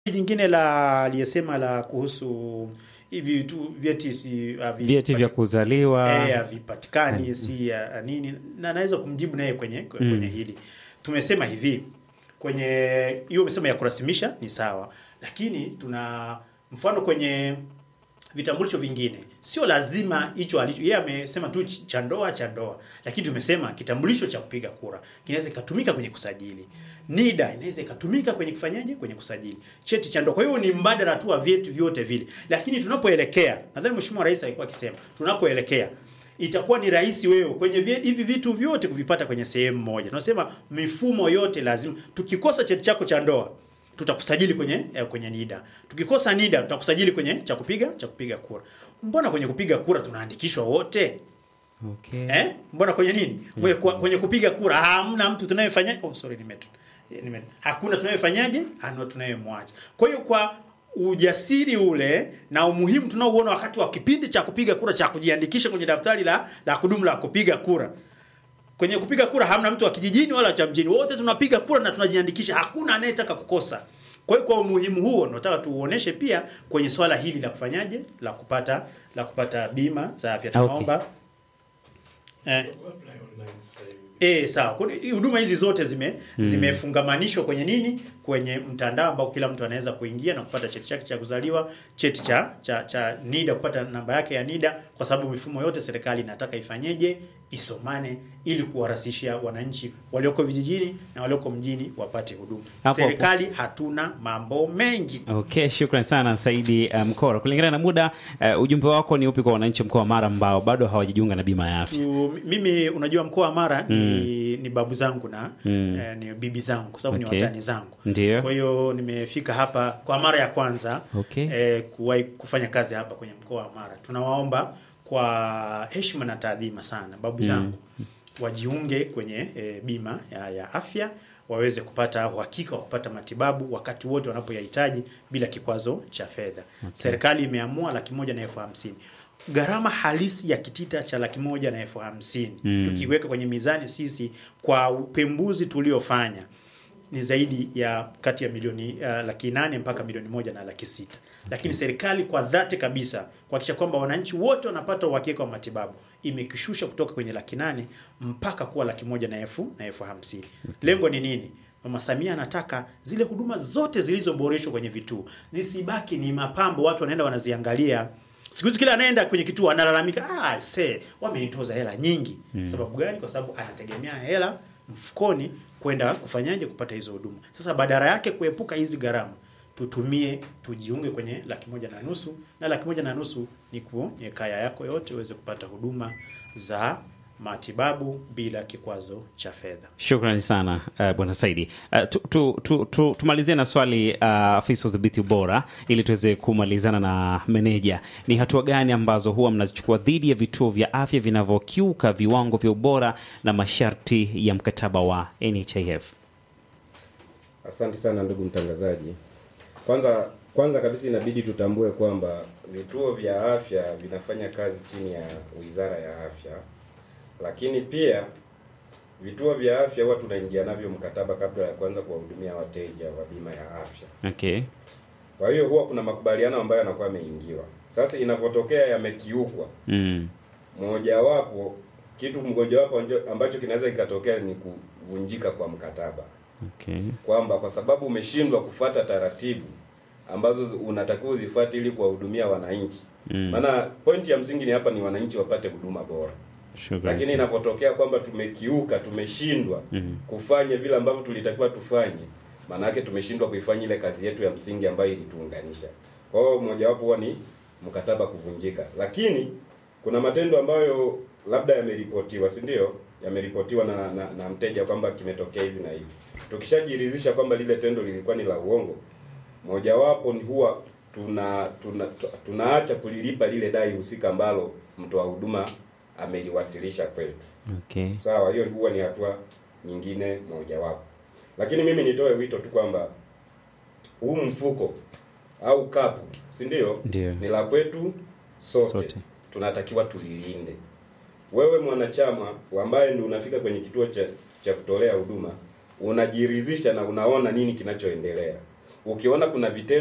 jingine la aliyesema la kuhusu hivi vitu vyeti si havi- vyeti vya kuzaliwa eh, havipatikani si ya nini, na naweza kumjibu naye kwenye kwenye hili. Tumesema hivi kwenye hiyo umesema ya kurasimisha ni sawa, lakini tuna mfano kwenye vitambulisho vingine sio lazima hicho alicho yeye amesema tu ch- cha ndoa cha ndoa, lakini tumesema kitambulisho cha kupiga kura kinaweza ikatumika kwenye kusajili. NIDA inaweza ikatumika kwenye kufanyaje, kwenye kusajili cheti cha ndoa. Kwa hiyo ni mbadala tu wa vyetu vyote vile, lakini tunapoelekea, nadhani Mheshimiwa Rais alikuwa akisema tunakoelekea itakuwa ni rahisi wewe kwenye vye- hivi vitu vyote kuvipata kwenye sehemu moja. Tunasema mifumo yote lazima, tukikosa cheti chako cha ndoa tutakusajili kwenye eh, kwenye NIDA. Tukikosa NIDA tutakusajili kwenye cha kupiga cha kupiga kura. Mbona kwenye kupiga kura tunaandikishwa wote? okay. Eh? Mbona kwenye nini? Kwenye, kwenye kupiga kura hamna mtu tunayefanya oh sorry nimetu. Nime, hakuna tunayefanyaje? Ana tunayemwacha. Kwa hiyo kwa ujasiri ule na umuhimu tunaouona wakati wa kipindi cha kupiga kura cha kujiandikisha kwenye daftari la la kudumu la kupiga kura. Kwenye kupiga kura hamna mtu wa kijijini wala cha mjini, wote tunapiga kura na tunajiandikisha, hakuna anayetaka kukosa. Kwa hiyo kwa umuhimu huo tunataka tuuoneshe pia kwenye swala hili la kufanyaje, la kupata la kupata bima za afya. Okay. Tunaomba eh, Eh, sawa. Kwa hiyo huduma hizi zote zime zimefungamanishwa kwenye nini? Kwenye mtandao ambao kila mtu anaweza kuingia na kupata cheti chake cha kuzaliwa, cheti cha cha, cha NIDA, kupata namba yake ya NIDA, kwa sababu mifumo yote serikali inataka ifanyeje, isomane ili kuwarahisishia wananchi walioko vijijini na walioko mjini wapate huduma. Hapo- serikali hatuna mambo mengi. Okay, shukran sana Saidi uh, Mkora. Kulingana na muda uh, ujumbe wako ni upi kwa wananchi mkoa wa Mara ambao bado hawajajiunga na bima ya afya? Tu- mimi unajua mkoa wa Mara ni, ni babu zangu na Mm. eh, ni bibi zangu kwa sababu Okay. ni watani zangu. Ndio. Kwa hiyo nimefika hapa kwa mara ya kwanza Okay. eh, kuwahi kufanya kazi hapa kwenye mkoa wa Mara. Tunawaomba kwa heshima na taadhima sana babu zangu wajiunge kwenye eh, bima ya, ya afya waweze kupata uhakika wa kupata matibabu wakati wote wanapoyahitaji bila kikwazo cha fedha. Serikali imeamua laki moja na elfu hamsini. Gharama halisi ya kitita cha laki moja na elfu hamsini Mm. tukiweka kwenye mizani sisi kwa upembuzi tuliofanya ni zaidi ya kati ya milioni uh, laki nane mpaka milioni moja na laki sita lakini serikali kwa dhati kabisa kuhakikisha kwamba wananchi wote wanapata uhakika wa matibabu imekishusha kutoka kwenye laki nane mpaka kuwa laki moja na elfu na elfu hamsini lengo ni nini mama samia anataka zile huduma zote zilizoboreshwa kwenye vituo zisibaki ni mapambo watu wanaenda wanaziangalia siku hizi kila anaenda kwenye kituo analalamika ah se wamenitoza hela nyingi sababu gani kwa sababu anategemea hela mfukoni kwenda kufanyaje kupata hizo huduma. Sasa badala yake kuepuka hizi gharama, tutumie tujiunge kwenye laki moja na nusu, na laki moja na nusu ni kwenye kaya yako yote uweze kupata huduma za matibabu bila kikwazo cha fedha. Shukrani sana uh, bwana Saidi. Uh, tu, tu, tu, tu, tumalizie na swali uh, afisa udhibiti ubora ili tuweze kumalizana na meneja. Ni hatua gani ambazo huwa mnazichukua dhidi ya vituo vya afya vinavyokiuka viwango vya ubora na masharti ya mkataba wa NHIF? Asante sana ndugu mtangazaji. Kwanza kwanza kabisa inabidi tutambue kwamba vituo vya afya vinafanya kazi chini ya Wizara ya Afya, lakini pia vituo vya afya huwa tunaingia navyo mkataba kabla ya kuanza kuwahudumia wateja wa bima ya afya. Okay. Kwa hiyo huwa kuna makubaliano ambayo yanakuwa yameingiwa. Sasa inavyotokea yamekiukwa, Mm. mojawapo kitu mojawapo njo- ambacho kinaweza kikatokea ni kuvunjika kwa mkataba Okay. kwamba kwa sababu umeshindwa kufuata taratibu ambazo zi- unatakiwa uzifuate ili kuwahudumia wananchi. Mm. Maana pointi ya msingi ni hapa ni wananchi wapate huduma bora, Shukrani lakini sana. inavyotokea kwamba tumekiuka, tumeshindwa Mhm. kufanya vile ambavyo tulitakiwa tufanye, maana yake tumeshindwa kuifanya ile kazi yetu ya msingi ambayo ilituunganisha. Kwa hiyo mojawapo huwa ni mkataba kuvunjika, lakini kuna matendo ambayo labda yameripotiwa, si ndio? Yameripotiwa na, na, na mteja kwamba kimetokea hivi na hivi. Tukishajiridhisha kwamba lile tendo lilikuwa ni la uongo, mojawapo ni huwa tuna, tuna tu- tunaacha kulilipa lile dai husika ambalo mtoa huduma ameliwasilisha kwetu. Okay. Sawa, hiyo huwa ni hatua nyingine mojawapo, lakini mimi nitoe wito tu kwamba huu mfuko au kapu, si ndio? Ndio. Ni la kwetu sote. Sote. tunatakiwa tulilinde. Wewe mwanachama ambaye ndio unafika kwenye kituo cha cha kutolea huduma, unajiridhisha na unaona nini kinachoendelea. ukiona kuna vitendo